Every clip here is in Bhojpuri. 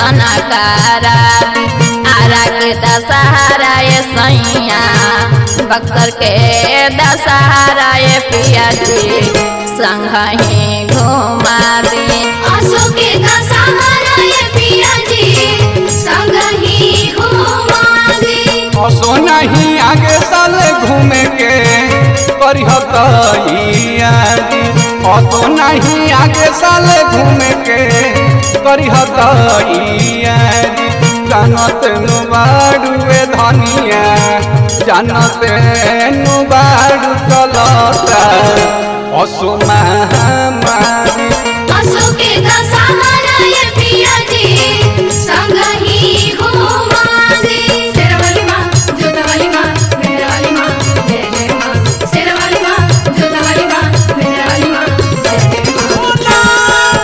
दर्शन करा आरा के दशहरा ये सैया बक्सर के दशहरा ये पिया जी संग ही घुमा दी आसो के दशहरा ये पिया जी संग ही घुमा दे असो नहीं आगे साल घूमे के करिहत यारी असो नहीं आगे साल घूमे के करिहत यारी जानत नुबाड़ुए धनिया जानत नुबाड़ू चलता असो महामारी आसो के दशहरा ये पिया जी संग ही घुमा दे शेरवाली माँ जोतवाली माँ मेहरवाली माँ जय जय माँ शेरवाली माँ जोतवाली माँ मेहरवाली माँ जय जय माँ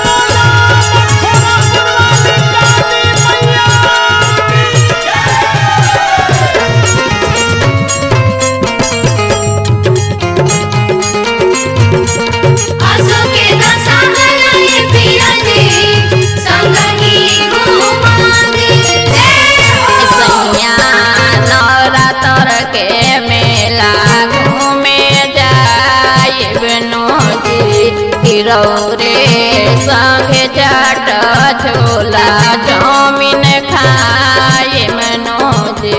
आसो के दशहरा ये पिया जी संग ही घुमा दे जय हो सैया नवरात्र के मेला घूमे जाए बनोजी तिरौरे संगे चाट छोला चाउमीन खाए मनोजी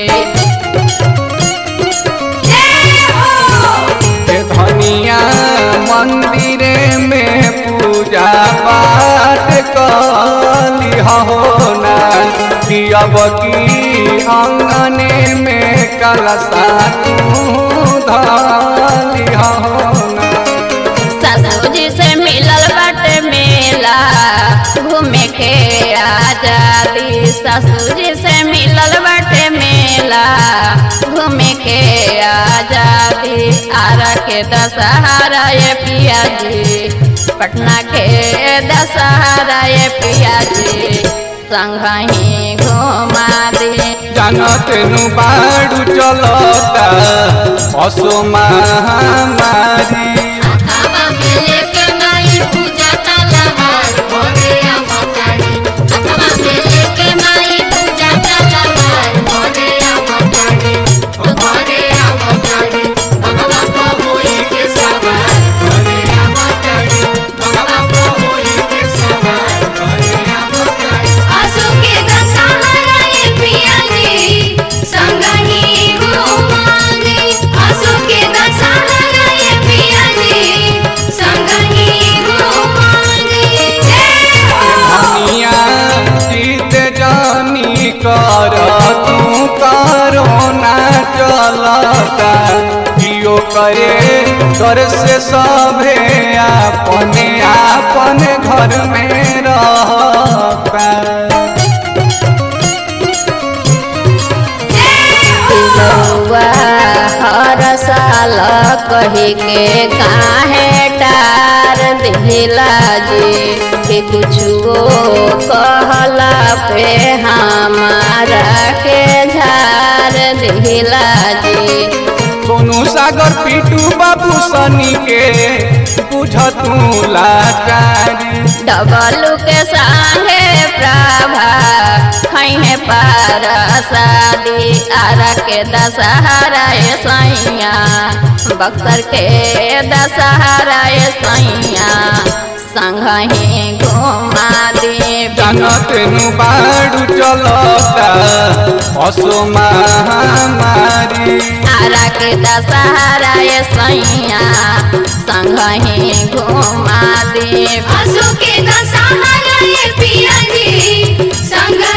जय हो हे धनिया मंदिरे में पूजा पाठ कली हो ना अब की अंगने में कलसा तू धली हो ना ससुजी से मिलल बाटे मेला घूमे के आजादी ससुजी से मिलल बाटे मेला घूमे के आजादी आरा के दशहरा ये पिया जी पटना के दशहरा ये पिया जी संग ही घुमा दी जानत नु बाड़ू चलता असो महामारी आवा मेले के माई पूजा तलवार मोरे अवतारी आवा मेले के माई पूजा तलवार मोरे अवतारी मोरे अवतारी भगवा को होई के सवार मोरे अवतारी भगवा को होई के सवार मोरे अवतारी आसो के दशहरा ये पिया जी संग ही घुमांगे आसो के दशहरा ये पिया जी संग ही घुमांगे जय हो धनिया जीत जानी कर तू करो ना चलता जियो करे घर से सभे अपने अपने घर में रहता बउआ हर साल कही के काहे टार दिला जी कि कुछो कहला पे हमारा के झार दिला जी सोनू सागर पीटू बाबू सनी के बुझ तू लाचारी डबलू के संगे प्रभा खैहे पार शादी आरा के दशहरा ये सैया बक्सर के दशहरा ये सैया संग ही घुमा दे जानत नु बाड़ू चलता असो महामारी आरा के दशहरा ये सैया संग ही घुमा दे आसो के दशहरा ये पिया जी संग